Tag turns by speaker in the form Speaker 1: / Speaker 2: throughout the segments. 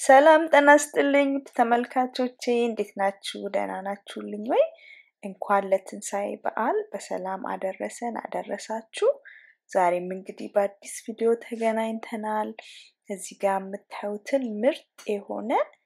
Speaker 1: ሰላም ጤና ይስጥልኝ ተመልካቾቼ እንዴት ናችሁ? ደህና ናችሁልኝ ወይ? እንኳን ለትንሣኤ በዓል በሰላም አደረሰን አደረሳችሁ። ዛሬም እንግዲህ በአዲስ ቪዲዮ ተገናኝተናል። እዚህ ጋር የምታዩትን ምርጥ የሆነ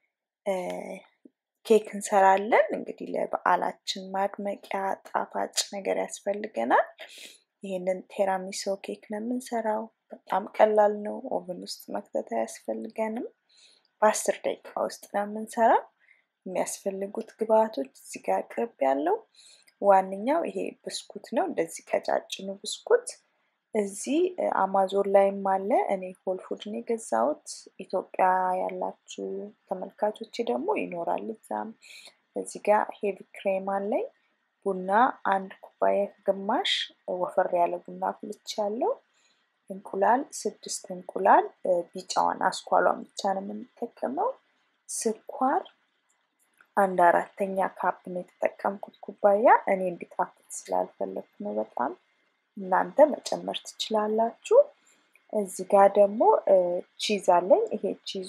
Speaker 1: ኬክ እንሰራለን። እንግዲህ ለበዓላችን ማድመቂያ ጣፋጭ ነገር ያስፈልገናል። ይህንን ቴራሚሶ ኬክ ነው የምንሰራው። በጣም ቀላል ነው። ኦቨን ውስጥ መክተት አያስፈልገንም። በአስር ደቂቃ ውስጥ ነው የምንሰራው። የሚያስፈልጉት ግብአቶች እዚህ ጋር ቅርብ ያለው ዋነኛው ይሄ ብስኩት ነው። እንደዚህ ቀጫጭኑ ብስኩት እዚህ አማዞን ላይም አለ። እኔ ሆል ፉድ ነው የገዛሁት። ኢትዮጵያ ያላችሁ ተመልካቾች ደግሞ ይኖራል እዛም። እዚህ ጋር ሄቪ ክሬም አለኝ። ቡና አንድ ኩባያ ግማሽ ወፈር ያለ ቡና አፍልቼ ያለው እንቁላል ስድስት እንቁላል ቢጫዋን አስኳሏን ብቻ ነው የምንጠቀመው። ስኳር አንድ አራተኛ ካፕ ነው የተጠቀምኩት ኩባያ። እኔ እንዲጣፍጥ ስላልፈለግኩ ነው በጣም እናንተ መጨመር ትችላላችሁ። እዚህ ጋር ደግሞ ቺዝ አለኝ። ይሄ ቺዙ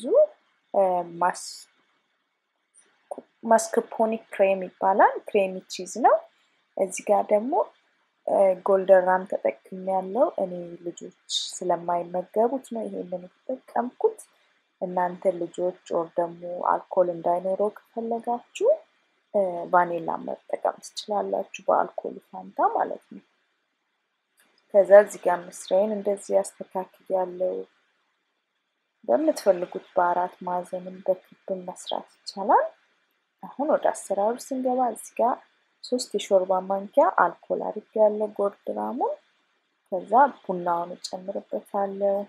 Speaker 1: ማስክፖኒ ክሬም ይባላል። ክሬሚ ቺዝ ነው። እዚህ ጋር ደግሞ ጎልደን ራም ተጠቅም ያለው እኔ ልጆች ስለማይመገቡት ነው ይሄንን የተጠቀምኩት። እናንተ ልጆች ኦር ደግሞ አልኮል እንዳይኖረው ከፈለጋችሁ ቫኒላ መጠቀም ትችላላችሁ፣ በአልኮል ፋንታ ማለት ነው። ከዛ እዚህ ጋር መስሪያዬን እንደዚህ ያስተካክል ያለው በምትፈልጉት በአራት ማዕዘንም በክብም መስራት ይቻላል። አሁን ወደ አሰራሩ ስንገባ እዚህ ጋር ሶስት የሾርባ ማንኪያ አልኮል አድርጌ ያለው ጎርድ ራሙን ከዛ ቡናውን እጨምርበታለሁ።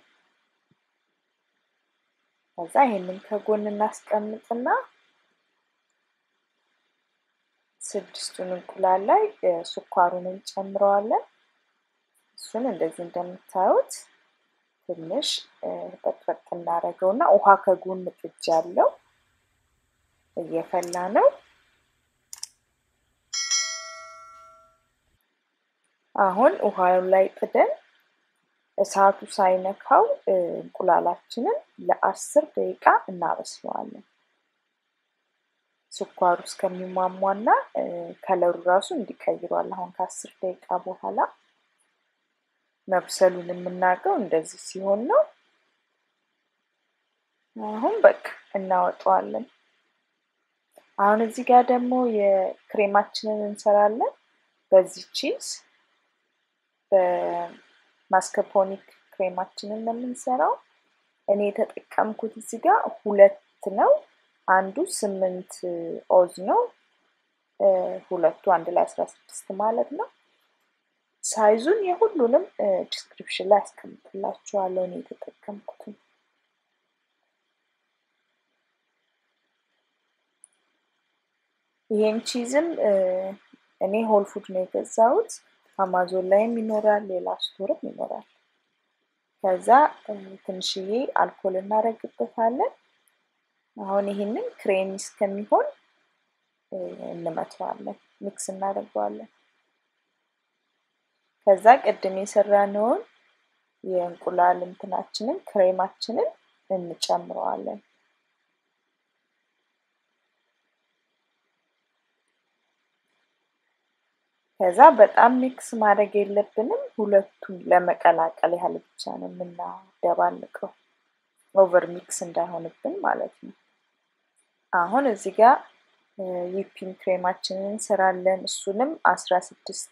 Speaker 1: ከዛ ይሄንን ከጎን እናስቀምጥና ስድስቱን እንቁላል ላይ ስኳሩን እንጨምረዋለን። እሱን እንደዚህ እንደምታዩት ትንሽ በጥበጥ እናደርገውና ውሃ ከጎን ጥጅ ያለው እየፈላ ነው። አሁን ውሃው ላይ ጥደን እሳቱ ሳይነካው እንቁላላችንን ለአስር ደቂቃ እናበስለዋለን። ስኳሩ እስከሚሟሟና ከለሩ ራሱ እንዲቀይሯል። አሁን ከአስር ደቂቃ በኋላ መብሰሉን የምናውቀው እንደዚህ ሲሆን ነው። አሁን በቃ እናወጣዋለን። አሁን እዚህ ጋር ደግሞ የክሬማችንን እንሰራለን። በዚህ ቺዝ በማስከፖኒክ ክሬማችንን ነው የምንሰራው። እኔ የተጠቀምኩት እዚህ ጋር ሁለት ነው። አንዱ ስምንት ኦዝ ነው። ሁለቱ አንድ ላይ አስራ ስድስት ማለት ነው። ሳይዙን የሁሉንም ዲስክሪፕሽን ላይ አስቀምጥላችኋለሁ እኔ የተጠቀምኩትን። ይሄን ቺዝም እኔ ሆል ፉድ ነው የገዛሁት። አማዞን ላይም ይኖራል፣ ሌላ ስቶርም ይኖራል። ከዛ ትንሽዬ አልኮል እናደርግበታለን። አሁን ይህንን ክሬሚ እስከሚሆን እንመተዋለን፣ ሚክስ እናደርገዋለን። ከዛ ቅድም የሰራነውን የእንቁላል እንትናችንን ክሬማችንን እንጨምረዋለን። ከዛ በጣም ሚክስ ማድረግ የለብንም። ሁለቱን ለመቀላቀል ያህል ብቻ ነው የምናደባልቀው፣ ኦቨር ሚክስ እንዳይሆንብን ማለት ነው። አሁን እዚህ ጋር ዊፒንግ ክሬማችንን እንሰራለን። እሱንም አስራ ስድስት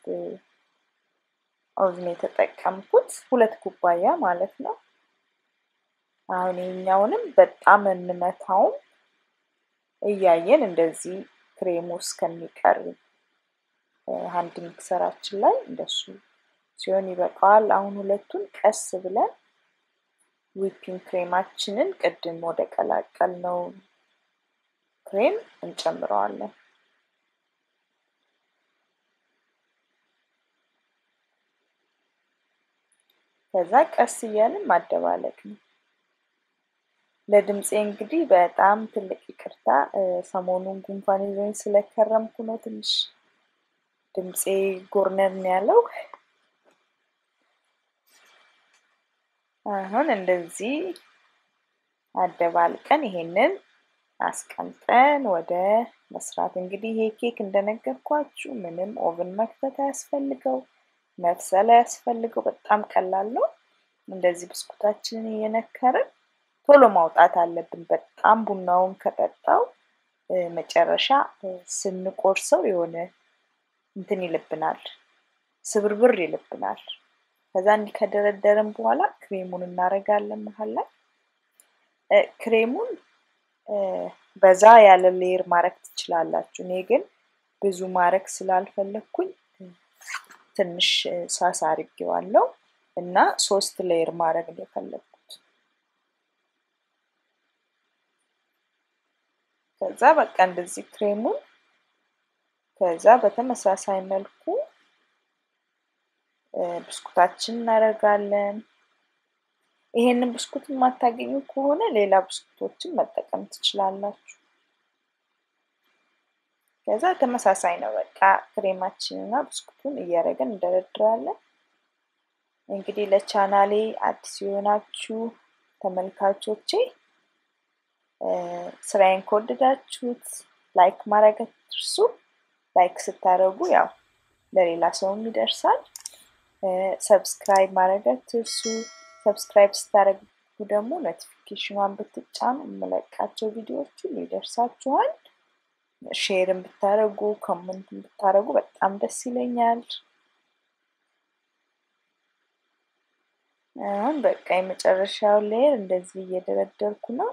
Speaker 1: ኦቭን የተጠቀምኩት ሁለት ኩባያ ማለት ነው። አሁን ይህኛውንም በጣም እንመታውም እያየን እንደዚህ ክሬሙ እስከሚቀር ሀንድ ሚክሰራችን ላይ እንደሱ ሲሆን ይበቃዋል። አሁን ሁለቱን ቀስ ብለን ዊፒንግ ክሬማችንን ቅድም ወደ ቀላቀል ነው ክሬም እንጨምረዋለን። ከዛ ቀስ እያልን ማደባለቅ ነው። ለድምፄ እንግዲህ በጣም ትልቅ ይቅርታ፣ ሰሞኑን ጉንፋን ይዞኝ ስለከረምኩ ነው ትንሽ ድምፄ ጎርነን ያለው። አሁን እንደዚህ አደባልቀን ይሄንን አስቀምጠን ወደ መስራት እንግዲህ ይሄ ኬክ እንደነገርኳችሁ ምንም ኦቭን መክተት አያስፈልገው፣ መብሰል አያስፈልገው። በጣም ቀላል ነው። እንደዚህ ብስኩታችንን እየነከርን ቶሎ ማውጣት አለብን። በጣም ቡናውን ከጠጣው መጨረሻ ስንቆርሰው የሆነ እንትን ይልብናል፣ ስብርብር ይልብናል። ከዛ እንዲህ ከደረደርን በኋላ ክሬሙን እናደርጋለን መሀል ላይ ክሬሙን በዛ ያለ ሌየር ማድረግ ትችላላችሁ። እኔ ግን ብዙ ማድረግ ስላልፈለግኩኝ ትንሽ ሳሳ አድርጌዋለሁ እና ሶስት ሌየር ማድረግ ነው የፈለግኩት። ከዛ በቃ እንደዚህ ክሬሙን ከዛ በተመሳሳይ መልኩ ብስኩታችን እናደርጋለን። ይሄንን ብስኩት የማታገኙ ከሆነ ሌላ ብስኩቶችን መጠቀም ትችላላችሁ። ከዛ ተመሳሳይ ነው። በቃ ክሬማችንና ብስኩቱን እያደረግን እንደረድራለን። እንግዲህ ለቻናሌ አዲስ የሆናችሁ ተመልካቾቼ ስራዬን ከወደዳችሁት ላይክ ማድረግ አትርሱ። ላይክ ስታደርጉ ያው ለሌላ ሰውም ይደርሳል። ሰብስክራይብ ማድረግ አትርሱ። ሰብስክራይብ ስታደርጉ ደግሞ ኖቲፊኬሽኗን ብትጫኑ የምለቃቸው ቪዲዮዎች ሁሉ ይደርሳችኋል። ሼርን ብታደርጉ ኮመንት ብታደርጉ በጣም ደስ ይለኛል። አሁን በቃ የመጨረሻው ሌየር እንደዚህ እየደረደርኩ ነው።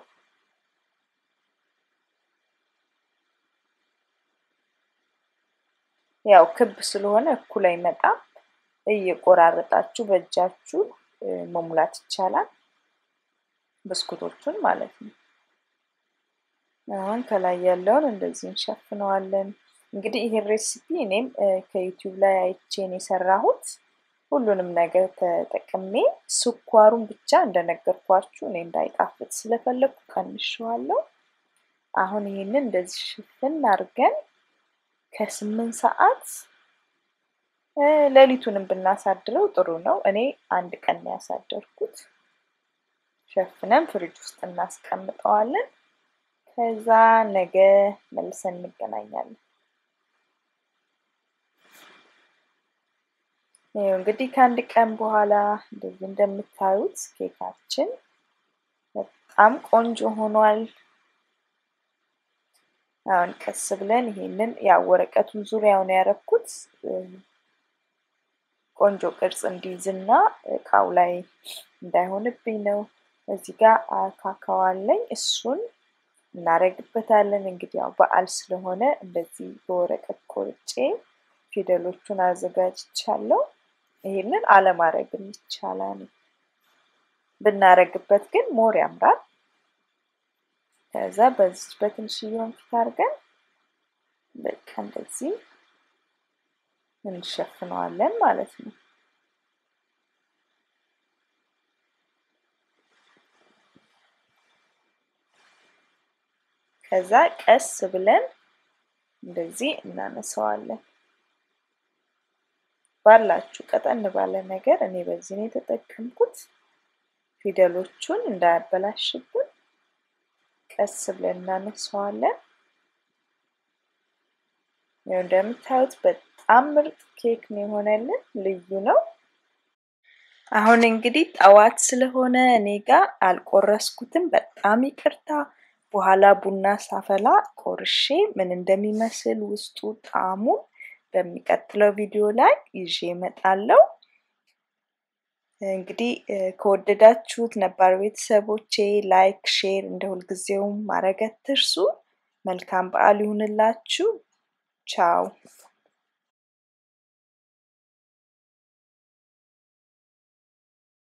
Speaker 1: ያው ክብ ስለሆነ እኩል አይመጣም። እየቆራረጣችሁ በእጃችሁ መሙላት ይቻላል፣ ብስኩቶቹን ማለት ነው። አሁን ከላይ ያለውን እንደዚህ እንሸፍነዋለን። እንግዲህ ይሄን ሬሲፒ እኔም ከዩቲዩብ ላይ አይቼን የሰራሁት ሁሉንም ነገር ተጠቅሜ ስኳሩን ብቻ እንደነገርኳችሁ እኔ እንዳይጣፍጥ ስለፈለግኩ ቀንሸዋለሁ። አሁን ይህንን እንደዚህ ሽፍን አድርገን ከስምንት ሰዓት ሌሊቱንም ብናሳድረው ጥሩ ነው። እኔ አንድ ቀን ያሳደርኩት። ሸፍነን ፍሪጅ ውስጥ እናስቀምጠዋለን። ከዛ ነገ መልሰን እንገናኛለን። ይኸው እንግዲህ ከአንድ ቀን በኋላ እንደዚህ እንደምታዩት ኬካችን በጣም ቆንጆ ሆኗል። አሁን ቀስ ብለን ይሄንን ያው ወረቀቱን ዙሪያውን ያረኩት ቆንጆ ቅርጽ እንዲይዝና እቃው ላይ እንዳይሆንብኝ ነው። እዚህ ጋር ካካዎ አለኝ እሱን እናደርግበታለን። እንግዲህ ያው በዓል ስለሆነ እንደዚህ በወረቀት ቆርጬ ፊደሎቹን አዘጋጅቻለሁ። ይሄንን አለማድረግም ይቻላል። ብናረግበት ግን ሞር ያምራል። ከዛ በዚህ በትንሽዬውን ፊት አድርገን በቃ እንደዚህ እንሸፍነዋለን ማለት ነው። ከዛ ቀስ ብለን እንደዚህ እናነሳዋለን። ባላችሁ ቀጠን ባለ ነገር እኔ በዚህ ነው የተጠቀምኩት። ፊደሎቹን እንዳያበላሽብን ቀስ ብለን እናነሳዋለን። ያው እንደምታዩት በጣም ምርጥ ኬክ ነው የሆነልን፣ ልዩ ነው። አሁን እንግዲህ ጠዋት ስለሆነ እኔ ጋር አልቆረስኩትም፣ በጣም ይቅርታ። በኋላ ቡና ሳፈላ ቆርሼ ምን እንደሚመስል ውስጡ ጣዕሙን በሚቀጥለው ቪዲዮ ላይ ይዤ እመጣለሁ። እንግዲህ ከወደዳችሁት ነባር ቤተሰቦቼ ላይክ፣ ሼር እንደ ሁልጊዜውም ማድረግ አትርሱ። መልካም በዓል ይሁንላችሁ። ቻው